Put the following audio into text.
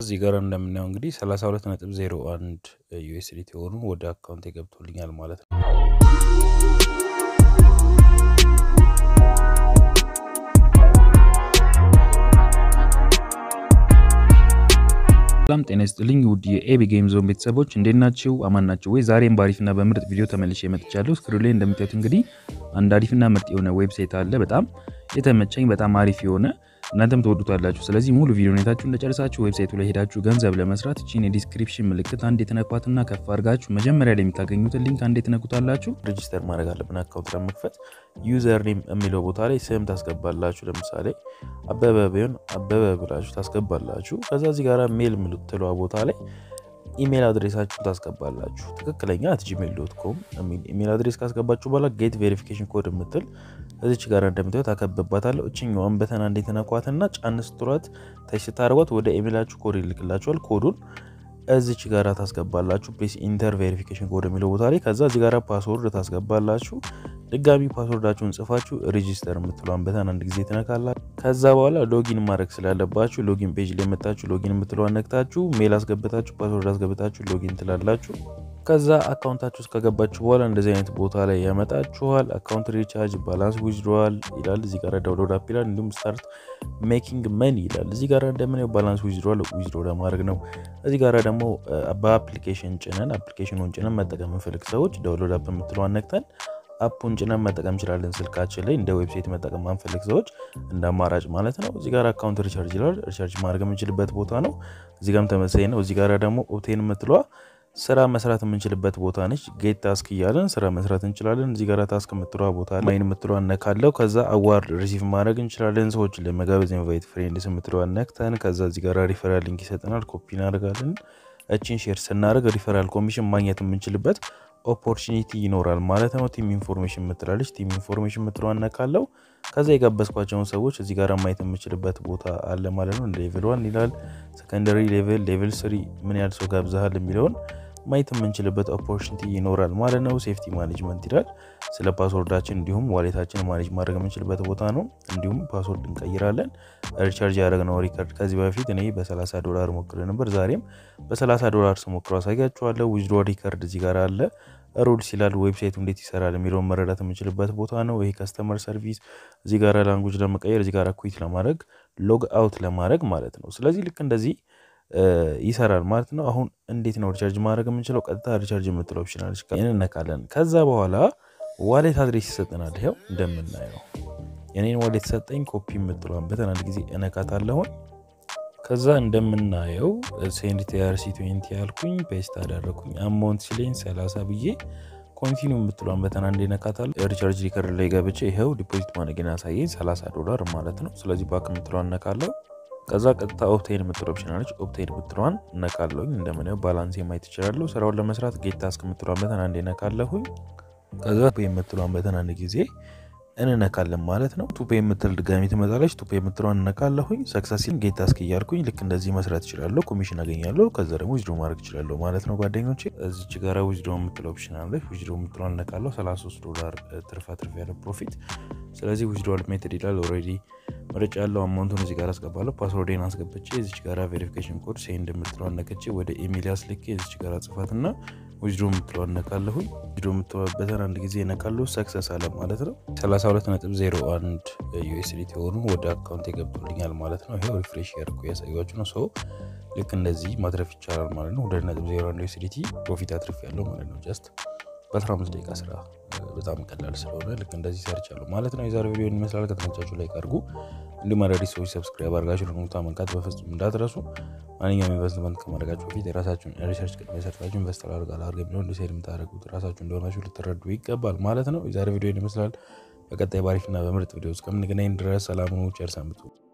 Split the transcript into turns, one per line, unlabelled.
እዚህ ጋር እንደምናየው እንግዲህ 32.01 ዩኤስዲቲ የሆኑ ወደ አካውንት ገብቶልኛል ማለት ነው። ሰላም ጤና ይስጥልኝ ውድ የኤቢ ጌም ዞን ቤተሰቦች እንዴት ናችሁ? አማን ናችሁ ወይ? ዛሬም በአሪፍና በምርጥ ቪዲዮ ተመልሼ መጥቻለሁ። ስክሪን ላይ እንደምታዩት እንግዲህ አንድ አሪፍና ምርጥ የሆነ ዌብሳይት አለ። በጣም የተመቸኝ በጣም አሪፍ የሆነ እናንተም ትወዱታላችሁ። ስለዚህ ሙሉ ቪዲዮ ሁኔታችሁ እንደጨርሳችሁ ዌብሳይቱ ላይ ሄዳችሁ ገንዘብ ለመስራት እቺን የዲስክሪፕሽን ምልክት አንድ የተነኳትና ከፍ አድርጋችሁ መጀመሪያ ላይ የምታገኙትን ሊንክ አንድ የተነኩታላችሁ። ሬጂስተር ማድረግ አለብን አካውንት ለመክፈት። ዩዘር ኔም የሚለው ቦታ ላይ ስም ታስገባላችሁ። ለምሳሌ አበበ ቢሆን አበበ ብላችሁ ታስገባላችሁ። ከዛ እዚህ ጋር ሜል የምትለዋ ቦታ ላይ ኢሜል አድሬሳችሁን ታስገባላችሁ። ትክክለኛ አት ጂሜል ዶት ኮም የሚል ኢሜል አድሬስ ካስገባችሁ በኋላ ጌት ቬሪፊኬሽን ኮድ የምትል እዚች ጋር እንደምታዩት አከብባታለሁ። እችኛዋን በተና እንዴት ነኳትና ጫን ስትሏት ታች ስታደርጓት ወደ ኢሜላችሁ ኮድ ይልክላችኋል። ኮዱን እዚች ጋር ታስገባላችሁ። ፕሌስ ኢንተር ቬሪፊኬሽን ኮድ የሚለው ቦታ ላይ ከዛ እዚህ ጋር ፓስወርድ ታስገባላችሁ። ድጋሚ ፓስወርዳችሁን ጽፋችሁ ሬጂስተር የምትለዋን በተን አንድ ጊዜ ትነካላችሁ። ከዛ በኋላ ሎጊን ማድረግ ስላለባችሁ ሎጊን ፔጅ ላይ መጣችሁ ሎጊን የምትለዋን ነክታችሁ ሜል አስገብታችሁ ፓስወርድ አስገብታችሁ ሎጊን ትላላችሁ። ከዛ አካውንታችሁ ውስጥ ከገባችሁ በኋላ እንደዚህ አይነት ቦታ ላይ ያመጣችኋል። አካውንት ሪቻርጅ፣ ባላንስ ዊዝድሮዋል ይላል። እዚህ ጋር ዳውንሎድ አፕ ይላል። እንዲሁም ስታርት ሜኪንግ መኒ ይላል። እዚህ ጋር እንደምናየው ባላንስ ዊዝድሮዋል ዊዝድሮ ለማድረግ ነው። እዚህ ጋር ደግሞ በአፕሊኬሽን ጭነን አፕሊኬሽኑን ጭነን መጠቀም የምንፈልግ ሰዎች ዳውንሎድ አፕ የምትለዋን ነክተን አፑን ጭነን መጠቀም እንችላለን። ስልካችን ላይ እንደ ዌብሳይት መጠቀም ማንፈልግ ሰዎች እንደ አማራጭ ማለት ነው። እዚህ ጋር አካውንት ሪቻርጅ ይላል። ሪቻርጅ ማድረግ የምንችልበት ቦታ ነው። እዚህ ጋርም ተመሳሳይ ነው። እዚህ ጋር ደግሞ ኦቴን የምትለዋ ስራ መስራት የምንችልበት ቦታ ነች። ጌት ታስክ እያለን ስራ መስራት እንችላለን። እዚህ ጋር ታስክ የምትለዋ ቦታ ማይን የምትለዋ ነካለው። ከዛ አዋርድ ሪሲቭ ማድረግ እንችላለን። ሰዎችን ለመጋበዝ ኢንቫይት ፍሬንድስ የምትለዋ ነክተን ከዛ እዚህ ጋር ሪፈራል ሊንክ ይሰጠናል። ኮፒ እናደርጋለን። እችን ሼር ስናደርግ ሪፈራል ኮሚሽን ማግኘት የምንችልበት ኦፖርቹኒቲ ይኖራል ማለት ነው። ቲም ኢንፎርሜሽን የምትላለች ቲም ኢንፎርሜሽን የምትለዋን ነካለው። ከዛ የጋበዝኳቸውን ሰዎች እዚህ ጋር ማየት የምችልበት ቦታ አለ ማለት ነው። ሌቭል ዋን ይላል፣ ሰከንደሪ ሌቭል፣ ሌቭል ስሪ ምን ያህል ሰው ጋብዛሃል የሚለውን ማየት የምንችልበት ኦፖርቹኒቲ ይኖራል ማለት ነው። ሴፍቲ ማኔጅመንት ይላል። ስለ ፓስወርዳችን እንዲሁም ዋሌታችን ማኔጅ ማድረግ የምንችልበት ቦታ ነው። እንዲሁም ፓስወርድ እንቀይራለን። ሪቻርጅ ያደረግነው ሪከርድ ከዚህ በፊት እኔ በ30 ዶላር ሞክሬ ነበር። ዛሬም በ30 ዶላር ስሞክረው አሳያችኋለሁ። ዊዝድሮ ሪከርድ እዚህ ጋር አለ። ሩልስ ይላል። ዌብሳይቱ እንዴት ይሰራል የሚለውን መረዳት የምንችልበት ቦታ ነው። ይሄ ከስተመር ሰርቪስ እዚህ ጋር ላንጉጅ ለመቀየር እዚህ ጋር ኩዊት ለማድረግ ሎግ አውት ለማድረግ ማለት ነው። ስለዚህ ልክ እንደዚህ ይሰራል ማለት ነው። አሁን እንዴት ነው ሪቻርጅ ማድረግ የምንችለው? ቀጥታ ሪቻርጅ የምትለው ኦፕሽን አለች፣ እንነካለን። ከዛ በኋላ ዋሌት አድሬስ ይሰጠናል። ይኸው እንደምናየው የኔን ዋሌት ሰጠኝ። ኮፒ የምትለዋን በተን አንድ ጊዜ እነካታለሁኝ። ከዛ እንደምናየው ሴንድ ቲአርሲ ትዌንቲ ያልኩኝ ፔስት አደረኩኝ። አማውንት ሲለኝ 30 ብዬ ኮንቲኒው የምትለዋን በተን አንድ እነካታለሁ። ሪቻርጅ ሪከርድ ላይ ገብቼ ይኸው ዲፖዚት ማድረግን ያሳየኝ 30 ዶላር ማለት ነው። ስለዚህ ባክ የምትለዋን እነካለሁ። ከዛ ቀጥታ ኦፕቴን የምትለው ኦፕሽን አለች። ኦፕቴን የምትለዋን እነካለሁኝ። እንደምናየው ባላንስ ማየት ይችላለሁ። ስራውን ለመስራት ጌት ታስክ የምትለዋን በተን አንድ እነካለሁኝ። ከዛ የምትለዋን በተን አንድ ጊዜ እንነካለን ማለት ነው። ቱፔ የምትል ድጋሚ ትመጣለች። ቱፔ የምትለዋን እነካለሁኝ። ሰክሰሲን ጌት ታስክ እያልኩኝ ልክ እንደዚህ መስራት ይችላለሁ። ኮሚሽን አገኛለሁ። ከዛ ደግሞ ዊዝድሮ ማድረግ ይችላለሁ ማለት ነው ጓደኞቼ። እዚች ጋር ዊዝድሮ የምትለው ኦፕሽን አለች። ዊዝድሮ የምትለዋን እነካለሁ። 33 ዶላር ትርፋ ትርፍ ያለ ፕሮፊት። ስለዚህ ዊዝድሮ ሜትድ ይላል። ኦልሬዲ መረጫ ያለው አማውንቱን እዚህ ጋር አስገባለሁ። ፓስወርዴን አስገብቼ እዚች ጋር ቬሪፊኬሽን ኮድ ሴንድ የምትለዋን ነክቼ ወደ ኢሜል አስልኬ እዚች ጋር ጽፋትና ዊዝድሮ የምትለዋን ነካለሁኝ። ዊዝድሮ የምትለዋበትን አንድ ጊዜ ነካለሁ። ሰክሰስ አለ ማለት ነው። 32.01 ዩኤስዲቲ የሆኑ ወደ አካውንት የገብቶልኛል ማለት ነው። ይሄው ሪፍሬሽ ያርኩ ያሳያችሁ ነው። ሰው ልክ እንደዚህ ማትረፍ ይቻላል ማለት ነው። 2.01 ዩኤስዲቲ ፕሮፊት አትርፍ ያለው ማለት ነው። ጀስት በ15 ደቂቃ ስራ በጣም ቀላል ስለሆነ ልክ እንደዚህ ሰርቻለሁ ማለት ነው። የዛሬ ቪዲዮ ይመስላል። ከተመቻችሁ ላይ አድርጉ። እንዲሁም አዳዲስ ሰዎች ሰብስክራይብ አድርጋችሁ ለሞታ መንካት በፍጹም እንዳትረሱ። ማንኛውም ኢንቨስትመንት ከማድረጋችሁ በፊት የራሳችሁን ሪሰርች ቅድሚያ ሰርታችሁ ኢንቨስተር አድርጋ ላርገ የሚለውን ዲሳይድ የምታደርጉት ራሳችሁ እንደሆናችሁ ልትረዱ ይገባል ማለት ነው። የዛሬ ቪዲዮ ይመስላል። በቀጣይ ባሪፍና በምርጥ ቪዲዮ እስከምንገናኝ ድረስ ሰላም ሁኑ። ቸር ሰንብቱ።